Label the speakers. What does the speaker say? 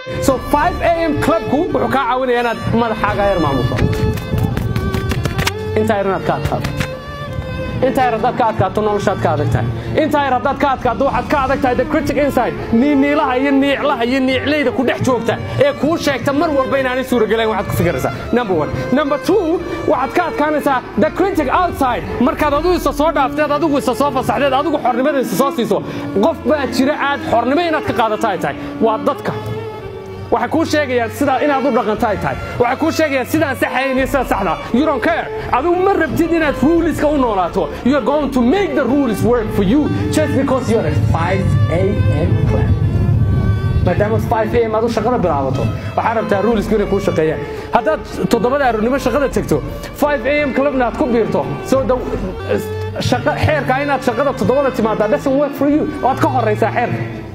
Speaker 1: so 5 am clubku wuxuu kaa caawinaya inaad madaxaaga yar maamuso intaa yar inaad ka adkaato intaa yar haddaad ka adkaato noloshaad ka adag tahay intaa yar haddaad ka adkaato waxaad ka adag tahay the critic inside niiniilaha iyo niiclaha iyo niiclayda ku dhex joogta ee kuu sheegta mar walba inaanay suuragelayn waxaad ku fikiraysaa number one number two waxaad ka adkaanaysaa the critic outside markaad adigu isa soo dhaafteed adigu isa soo fasaxdeed adigu xornimada isa soo siiso qof baa jira aad xornimo inaad ka qaadato ay tahay waa dadka waxay kuu sheegayaan sidaa inaad u dhaqanto ay tahay waxay kuu sheegayaan sidaan saxayn iyo sida saxda you don't care adigu ma rabtid inaad ruleska u noolaato you're going to make the rules work for you just because you're at 5 a.m. club maadaama 5 am aad u shaqada bilaabato waxaa rabtaa ruleska inay kuu shaqeeyaan haddaad toddobada aroornimo shaqada tegto 5 am clubna aad ku biirto so the shaqa xeerka inaad shaqada toddobada timaadaa doesn't work for you waad ka horaysaa xeerka